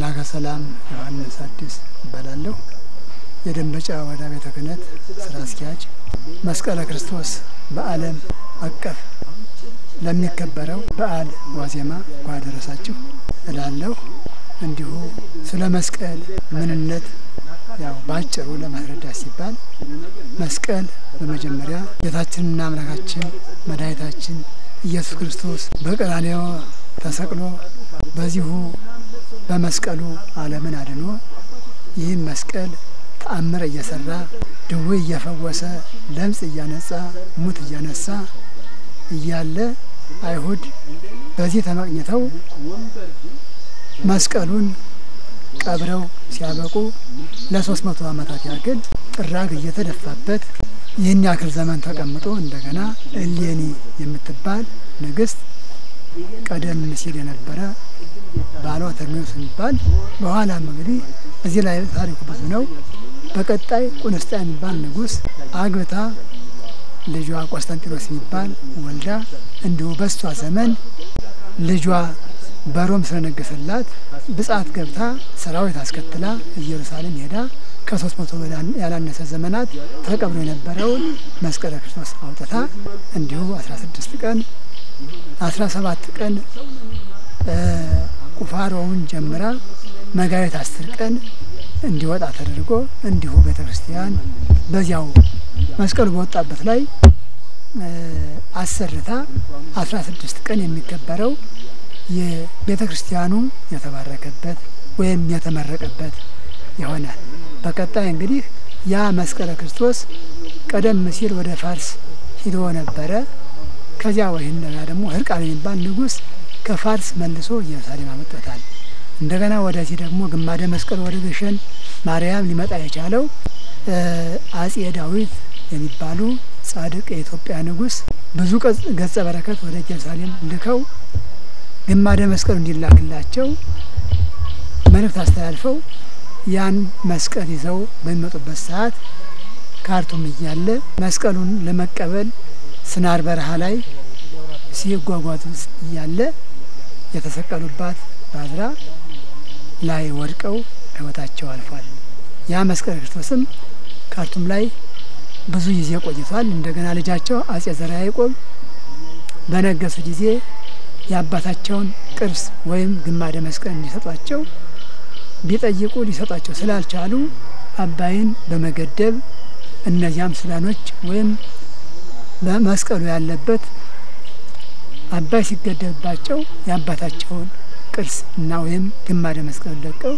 መላከ ሰላም ዮሐንስ አዲስ እባላለሁ። የደንበጫ ወረዳ ቤተ ክህነት ስራ አስኪያጅ። መስቀለ ክርስቶስ በዓለም አቀፍ ለሚከበረው በዓል ዋዜማ እንኳን አደረሳችሁ እላለሁ። እንዲሁ ስለ መስቀል ምንነት ያው በአጭሩ ለማስረዳት ሲባል መስቀል በመጀመሪያ ጌታችንና አምላካችን መድኃኒታችን ኢየሱስ ክርስቶስ በቀራንዮ ተሰቅሎ በዚሁ በመስቀሉ ዓለምን አድኖ ይህም መስቀል ተአምር እየሰራ ድዌ እየፈወሰ ለምጽ እያነጻ ሙት እያነሳ እያለ አይሁድ በዚህ ተመቅኝተው መስቀሉን ቀብረው ሲያበቁ ለሶስት መቶ ዓመታት ያክል ጥራግ እየተደፋበት ይህን ያክል ዘመን ተቀምጦ እንደገና እሌኒ የምትባል ንግስት ቀደም ሲል የነበረ ባሏ ተርሜዎስ የሚባል በኋላም እንግዲህ እዚህ ላይ ታሪኩ ብዙ ነው። በቀጣይ ቁንስጣ የሚባል ንጉስ አግብታ ልጇ ቆስጠንጢኖስ የሚባል ወልዳ እንዲሁ በሷ ዘመን ልጇ በሮም ስለነገሰላት ብጻት ገብታ ሰራዊት አስከትላ ኢየሩሳሌም ሄዳ ከሶስት መቶ ያላነሰ ዘመናት ተቀብሮ የነበረውን መስቀለ ክርስቶስ አውጥታ እንዲሁ አስራ ስድስት ቀን አስራ ሰባት ቀን ቁፋሮውን ጀምራ መጋቢት አስር ቀን እንዲወጣ ተደርጎ እንዲሁ ቤተ ክርስቲያን በዚያው መስቀሉ በወጣበት ላይ አሰርታ አስራ ስድስት ቀን የሚከበረው የቤተ ክርስቲያኑ የተባረከበት ወይም የተመረቀበት ይሆናል። በቀጣይ እንግዲህ ያ መስቀለ ክርስቶስ ቀደም ሲል ወደ ፋርስ ሂዶ ነበረ። ከዚያ ወይም ደግሞ ህርቃል የሚባል ንጉስ ከፋርስ መልሶ ኢየሩሳሌም አመጦታል። እንደገና ወደዚህ ደግሞ ግማደ መስቀል ወደ ግሸን ማርያም ሊመጣ የቻለው አጼ ዳዊት የሚባሉ ጻድቅ የኢትዮጵያ ንጉስ ብዙ ገጸ በረከት ወደ ኢየሩሳሌም ልከው ግማደ መስቀሉ እንዲላክላቸው መልእክት አስተላልፈው ያን መስቀል ይዘው በሚመጡበት ሰዓት ካርቱም እያለ መስቀሉን ለመቀበል ስናር በረሃ ላይ ሲጓጓዙ እያለ የተሰቀሉባት ባዝራ ላይ ወድቀው ህይወታቸው አልፏል። ያ መስቀል ክርስቶስም ካርቱም ላይ ብዙ ጊዜ ቆይቷል። እንደገና ልጃቸው አጼ ዘርዓ ያዕቆብ በነገሱ ጊዜ የአባታቸውን ቅርስ ወይም ግማደ መስቀል እንዲሰጧቸው ቢጠይቁ ሊሰጧቸው ስላልቻሉ አባይን በመገደብ እነዚያም ሱዳኖች ወይም መስቀሉ ያለበት አባይ ሲገደብባቸው የአባታቸውን ቅርስ እና ወይም ግማደ መስቀል ለቀው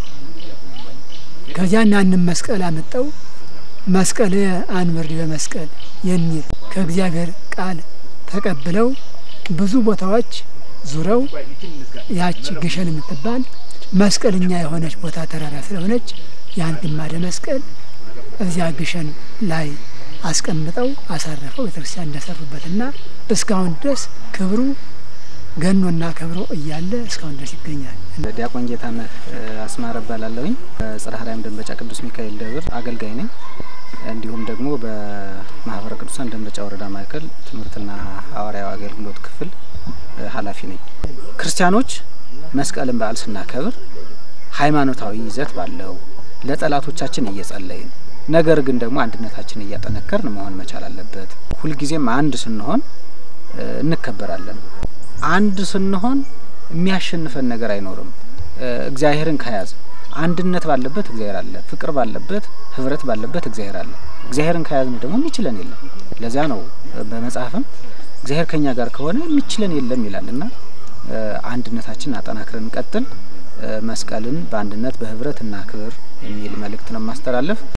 ከዚያ ያንን መስቀል አመጠው መስቀል አንብር በመስቀል የሚል ከእግዚአብሔር ቃል ተቀብለው ብዙ ቦታዎች ዙረው ያቺ ግሸን የምትባል መስቀልኛ የሆነች ቦታ ተራራ ስለሆነች ያን ግማደ መስቀል እዚያ ግሸን ላይ አስቀምጠው አሳረፈው ቤተክርስቲያን እንደሰሩበትና እስካሁን ድረስ ክብሩ ገኖና ከብሮ እያለ እስካሁን ድረስ ይገኛል። ዲያቆን ጌታነህ አስማረ እባላለሁኝ። በጽርሐ አርያም ደንበጫ ቅዱስ ሚካኤል ደብር አገልጋይ ነኝ። እንዲሁም ደግሞ በማህበረ ቅዱሳን ደንበጫ ወረዳ ማዕከል ትምህርትና ሐዋርያዊ አገልግሎት ክፍል ኃላፊ ነኝ። ክርስቲያኖች መስቀልን በዓል ስናከብር ሃይማኖታዊ ይዘት ባለው ለጠላቶቻችን እየጸለይን ነገር ግን ደግሞ አንድነታችን እያጠነከርን መሆን መቻል አለበት። ሁልጊዜም አንድ ስንሆን እንከበራለን። አንድ ስንሆን የሚያሸንፈን ነገር አይኖርም። እግዚአብሔርን ከያዝ አንድነት ባለበት እግዚአብሔር አለ። ፍቅር ባለበት፣ ህብረት ባለበት እግዚአብሔር አለ። እግዚአብሔርን ከያዝን ደግሞ የሚችለን የለም። ለዚያ ነው በመጽሐፍም እግዚአብሔር ከኛ ጋር ከሆነ የሚችለን የለም ይላል እና አንድነታችንን አጠናክረን እንቀጥል። መስቀልን በአንድነት በህብረት እናክብር የሚል መልእክት ነው ማስተላለፍ